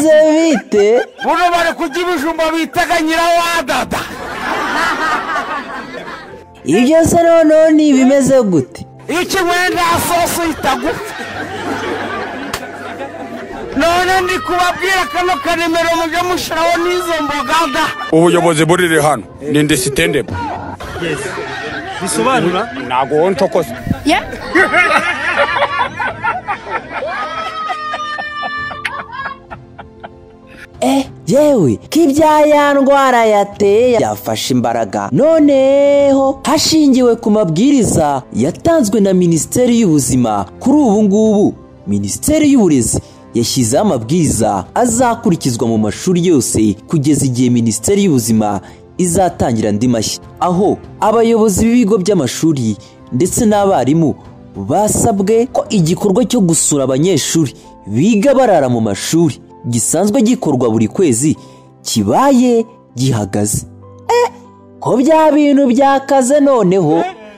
bite buno bari kurya ibijumba bitaga nyirawadada ibyo se noneho ni ibimeze gute iki wenda sosi itagupfa none ndi kubabwira kano karemero mujye mushyiraho n'izo mboga da ubuyobozi buriri hano ni indisitendebo bisobanura ntabwo wowe ntokoza eh yewe ko ibya ya ndwara yateye yafashe imbaraga noneho hashingiwe ku mabwiriza yatanzwe na minisiteri y'ubuzima kuri ubu ngubu minisiteri y'uburezi yashyizeho amabwiriza azakurikizwa mu mashuri yose kugeza igihe minisiteri y'ubuzima izatangira andi mashya aho abayobozi b'ibigo by'amashuri ndetse n'abarimu basabwe ko igikorwa cyo gusura abanyeshuri biga barara mu mashuri gisanzwe gikorwa buri kwezi kibaye gihagaze Eh, ko bya bintu byakaze noneho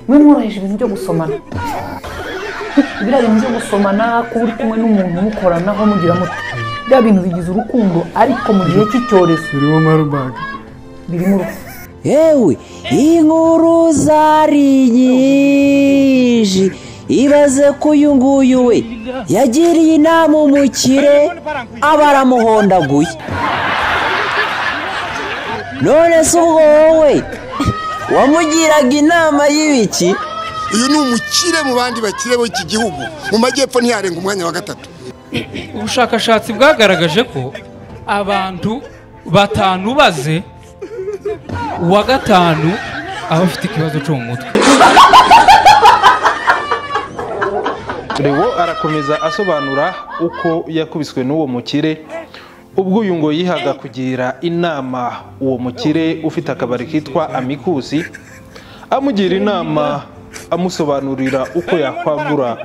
bimworoheje ibintu byo gusomana biriya bintu byo gusomana kuba uri kumwe n'umuntu mukoranaho mugira muti biriya bintu bigize urukundo ariko mu gihe cy'icyorezo birimo marubaga birimo urupfu yewe inkuru zari nyinshi ibaze ko uyu nguyu we yagiriye inama umukire aba aramuhondaguye none se ubwo wowe wamugiraga inama y'ibiki uyu ni umukire mu bandi bakire b'iki gihugu mu majyepfo ntiyarenga umwanya wa gatatu ubushakashatsi bwagaragaje ko abantu batanu baze uwa gatanu aba afite ikibazo cyo mu mutwe Leo arakomeza asobanura uko yakubiswe n'uwo mukire ubwo uyu ngo yihaga kugira inama uwo mukire ufite akabari kitwa amikusi amugira inama amusobanurira uko yakwagura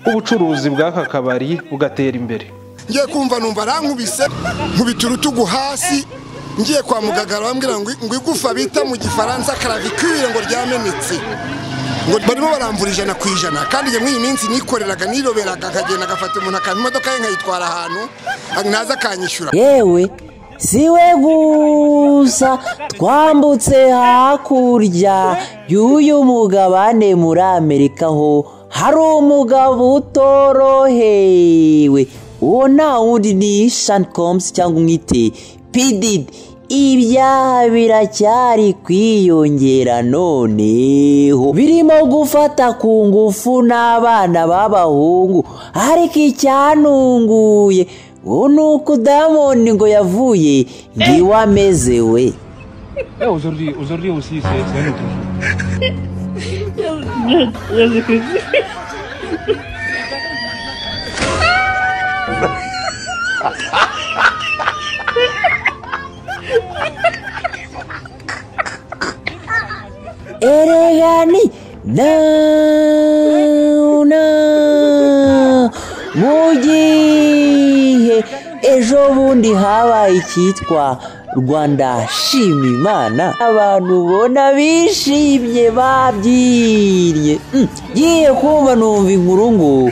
ubucuruzi bw'aka kabari bugatera imbere ngiye kumva numva arankubise nkubita urutugu hasi ngiye kwa muganga arambwira ngo ngo igufa bita mu gifaransa karavikwire ngo ryamenetse ngo barimo baramvura ijana ku ijana kandi njye muri iyi minsi nikoreraga niroberaga akagenda agafata umuntu akampa imodoka ye nkayitwara ahantu naza akanyishyura yewe si we gusa twambutse hakurya y'uyu mugabane muri amerika ho hari umugabo utorohewe uwo nta wundi ni shani komusi cyangwa umwite pididi ibyaha biracyari kwiyongera noneho birimo gufata ku ngufu n'abana b'abahungu ariko icyanunguye ubu ni uko dayamondi ngo yavuye ngiwe ameze we eregani dawuna mu gihe ejo bundi habaye icyitwa rwanda shima imana abantu ubona bishimye babyinnye Mm, ngiye kumva numva inkuru ngo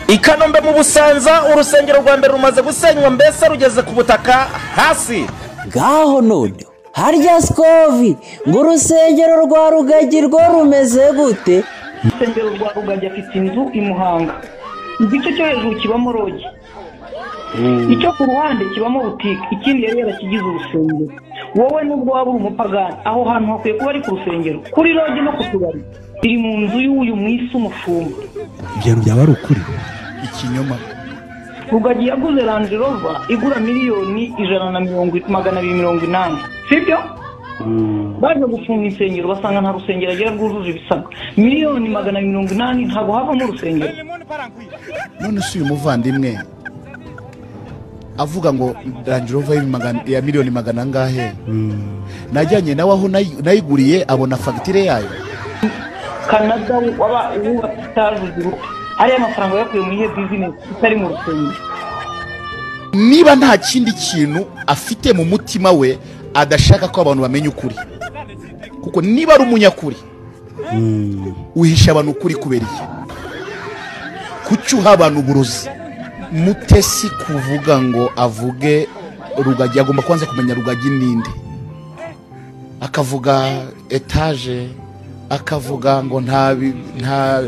i kanombe mu busanza urusengero rwa mbere rumaze gusenywa mbese rugeze ku butaka hasi ngaho none harya sikovi ngo urusengero rwa rugagi rwo rumeze gute urusengero rwa rugagi afite inzu i muhanga igice cyo hejuru kibamo rogi icyo ku ruhande kibamo butike ikindi yari yarakigize urusengero wowe nubwo waba uri umupagani aho hantu hakwiye kuba ari ku rusengero kuri rogi no ku tubari biri mu nzu y'uyu mwisi umushumba ibyo byaba ari ukuri ikinyoma rugagi yaguze range rover igura miliyoni ijana na mirongo magana abiri mirongo inani sibyo baje gufunga insengero basanga nta rusengero agira rwujuje ibisabwa miliyoni magana abiri mirongo inani ntabwo havamo urusengero none si uyu muvandimwe avuga ngo range rover ya magana- ya miliyoni magana angahe najyanye nawe aho nayi- nayiguriye abona fagitire yayo kanada waba wubatse itajuze urupfu ariya mafaranga yakuye muri iyo bizinesi itari mu rusengero niba nta kindi kintu afite mu mutima we adashaka ko abantu bamenya ukuri kuko niba ari umunyakuri uhisha abantu ukuri kubera iki kuki uha abantu uburozi mutesi kuvuga ngo avuge rugagi agomba kubanza kumenya rugagi ninde akavuga etaje akavuga ngo nta bi- nta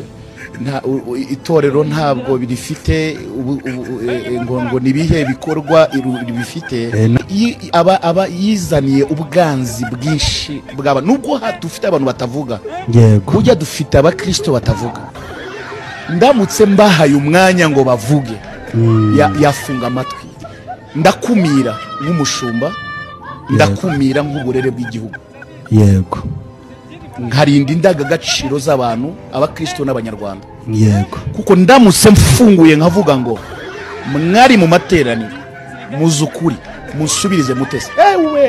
nta u- u- itorero ntabwo birifite ubu- ubu- e- e- ngo ngo ni ibihe bikorwa iru- bifite Eh, na- Iyo- aba aba yizaniye ubwanzi bwinshi bw'abantu nubwo ha- dufite abantu batavuga yego burya dufite abakirisito batavuga ndamutse mbahaye umwanya ngo bavuge ya- yafunga amatwi ndakumira nk'umushumba ndakumira nk'uburere bw'igihugu yego nkarinda indangagaciro z'abantu abakirisito n'abanyarwanda yego kuko ndamutse mfunguye nkavuga ngo mwari mu materaniro muzi ukuri musubirize mutese ewe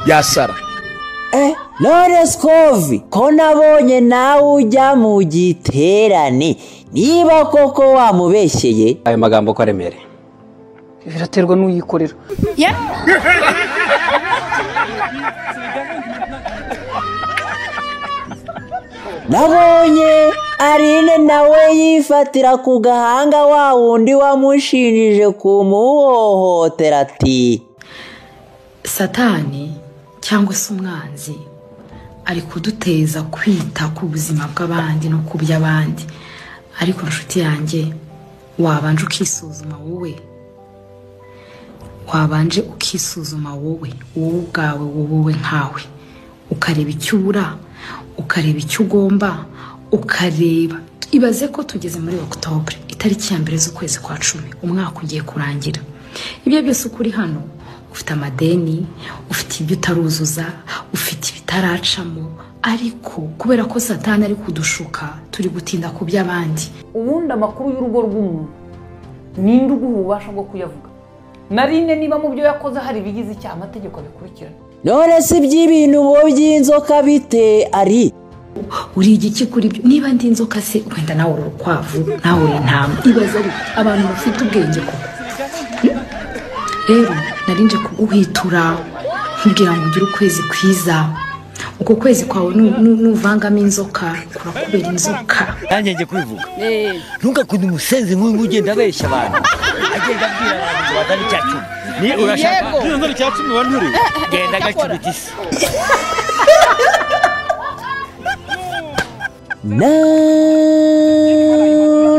yasara Eh, Knowless Cove, ko nabonye nawe ujya mu giterane niba koko wamubeshyeye ayo magambo ko aremereye biraterwa n'uyikorera nabonye arine nawe yifatira ku gahanga wa wundi wamushinjije kumuhohotera ati satani cyangwa se umwanzi ari kuduteza kwita ku buzima bw'abandi no ku by'abandi ariko nshuti yanjye wabanje ukisuzuma wowe wabanje ukisuzuma wowe wowe ubwawe wowe wowe nkawe ukareba icyo ubura ukareba icyo ugomba ukareba ibaze ko tugeze muri okutobure itariki ya mbere z'ukwezi kwa cumi umwaka ugiye kurangira ibyo byose uko uri hano ufite amadeni ufite ibyo utaruzuza ufite ibitaracamo ariko kubera ko satani ari kudushuka turi gutinda ku by'abandi ubundi amakuru y'urugo rw'umuntu ninde uguha ububasha bwo kuyavuga narinde niba mu byo yakoze hari ibigize icyaha amategeko abikurikirana none si iby'ibintu bo by'inzoka bite ari uri igiki kuri byo niba ndi inzoka se wenda nawe uri urukwavu nawe uri intama ibaze ari abantu bafite ubwenge koko Hmm? rero narinje kuguhwitura nkubwira ngo ugire ukwezi kwiza uko kwezi kwawe nu- nu- nuvangamo inzoka kurakubera inzoka nanjye njye kwivuga ntugakunde umusenzi nk'uyu nguyu ugenda abeshya abantu agenda abwira abantu ngo bazane icya cumi ni urashaka Yego. nzana icya cumi wa nturi genda agacubita isi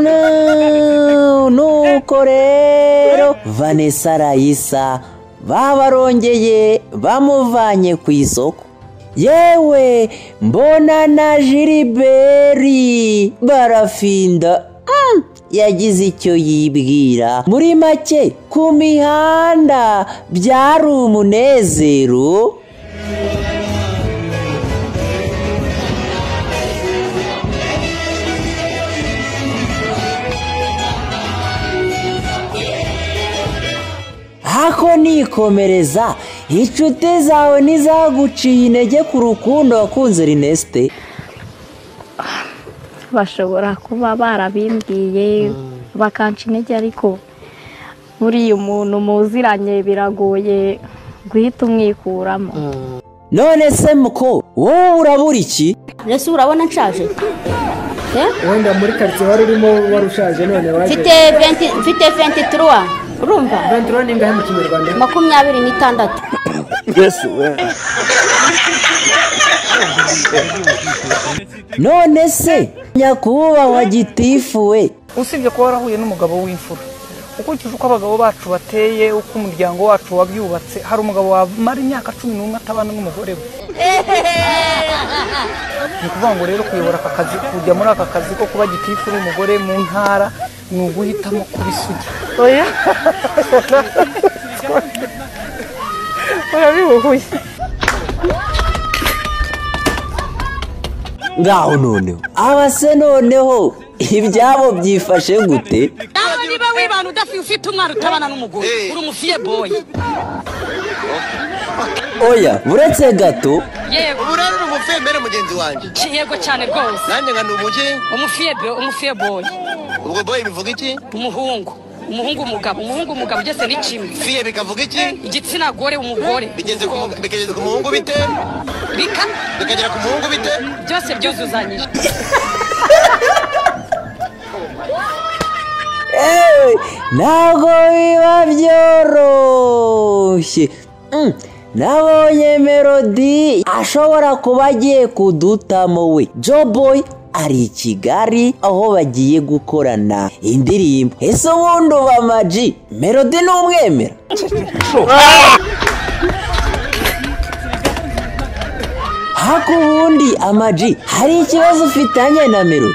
Na- na- nuko rero vanessa rayisa babarongeye bamuvanye ku isoko yewe mbona na jiriberi barafinda Mm, yagize icyo yibwira muri make ku mihanda byari umunezero ako nikomereza inshuti zawe ntizaguciye intege ku rukundo wakunze rinesite bashobora kuba barabimbwiye bakanca intege ariko buriya umuntu muziranye biragoye guhita umwikuramo none se muko wowe urabura iki mbese urabona nshaje wenda muri karitsiye wari urimo wari ushaje none waje mfite 20 mfite 23 urumva ventura ni ingahe mu kinyarwanda makumyabiri n'itandatu none se nyakubahwa gitifu we usibye kuba warahuye n'umugabo w'imfura ukurikije uko abagabo bacu bateye uko umuryango wacu wabyubatse hari umugabo wamara imyaka cumi n'umwe atabana n'umugore we ni ukuvuga ngo rero kuyobora aka kazi kujya muri aka kazi ko kuba gitifu n'umugore mu ntara ni uguhitamo kuba isugi urabihuhuye ngaho noneho aba se noneho ibyabo byifashe gute nawe niba wibana udafite ufite umwana utabana n'umugore uri umufiye boyi oya uretse gato yego ubu rero uri umufembere mugenzi wanjye yego cyane rwose nanjye nka ni umugeni umufiye umufiye boyi ubwo boye bivuga iki umuhungu umuhungu umugabo umuhungu umugabo byose ni kimwe fiye bikavuga iki igitsina gore umugore bigeze ku mu- bikageza ku muhungu bite bika bikagera ku muhungu bite byose byuzuzanyije ewe ntabwo biba byoro byoroshye Mm. nabonye melodi ashobora kuba agiye kudutamo we joboyi ari i kigali aho bagiye gukorana indirimbo ese ubundi uba amaji melodi ni umwemera hako ubundi amaji hari ikibazo ufitanye na melodi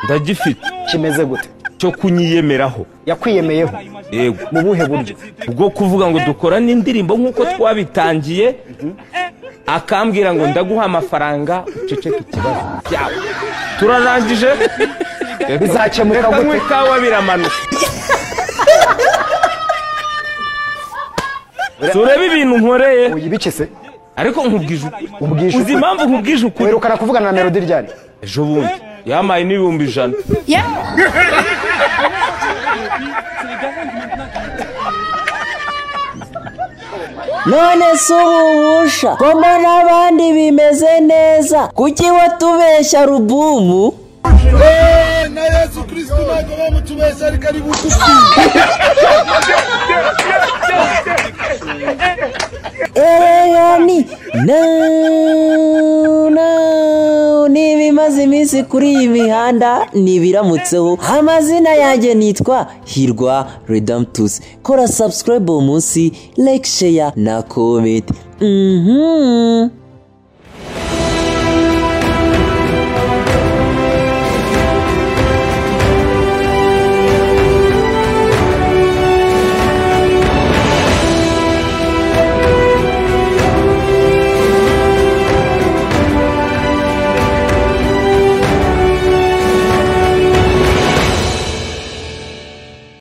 ndagifite kimeze gute cyo kunyiyemeraho yakwiyemeyeho yego mu buhe buryo bwo kuvuga ngo dukorane indirimbo nk'uko twabitangiye akambwira ngo ndaguha amafaranga uceceke ikibazo byawe turarangije Bizakemuka Reka gute? nywe ikawa biramanuka turebe ibintu nkoreye uyibice se ariko nkubwije ukuri uzi impamvu nkubwije ukuri werukana kuvugana na melodi ryari ejo bundi yamaye n'ibihumbi ijana none si ububusha ko mbona abandi bimeze neza kuki watubeshya rubumu na yesu kristo ntabwo bamutubeshya ariko ari bugufi ereyani ni ibimaze iminsi kuri iyi mihanda ni ibiramutseho amazina yanjye nitwa hirwa redamtusi kora sabusikarayibu uwo munsi like sheya na komenti mhm